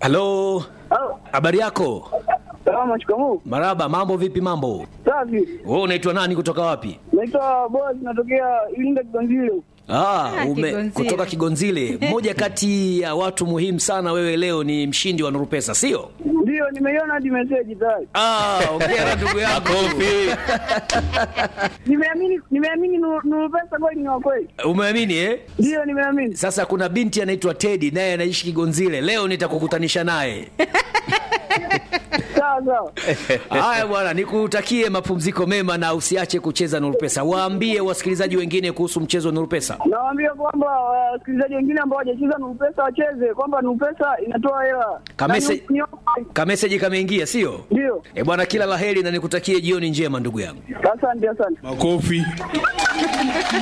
Halo, Halo. habari yako? Salama, shikamoo. Maraba, mambo vipi? Mambo Safi. wewe, unaitwa nani? Kutoka wapi? Naitwa Boaz, natokea Ilinda Kiganzile. Ah, Ah, ume, Kigonzile. kutoka Kigonzile. Mmoja kati ya watu muhimu sana, wewe leo ni mshindi wa Nuru Pesa, sio? Ndio, nimeiona hadi message tayari. Ah, ongea ndugu yangu. Nimeamini, nimeamini Nuru Nuru pesa kweli ni wa kweli. Umeamini eh? Ndio, nimeamini. Sasa kuna binti anaitwa Teddy naye anaishi Kigonzile. Leo nitakukutanisha naye. Sawa sawa. Haya bwana, nikutakie mapumziko mema na usiache kucheza Nuru Pesa. Waambie wasikilizaji wengine kuhusu mchezo wa Nuru Pesa. Nawaambia kwamba wasikilizaji wengine ambao hawajacheza Nuru pesa wacheze, kwamba Nuru pesa inatoa hela. Kamese- Na ni- ni- Kameseji kameingia, sio? Ndio. E bwana, kila laheri na nikutakie jioni njema ndugu yangu. Asante, asante. Makofi.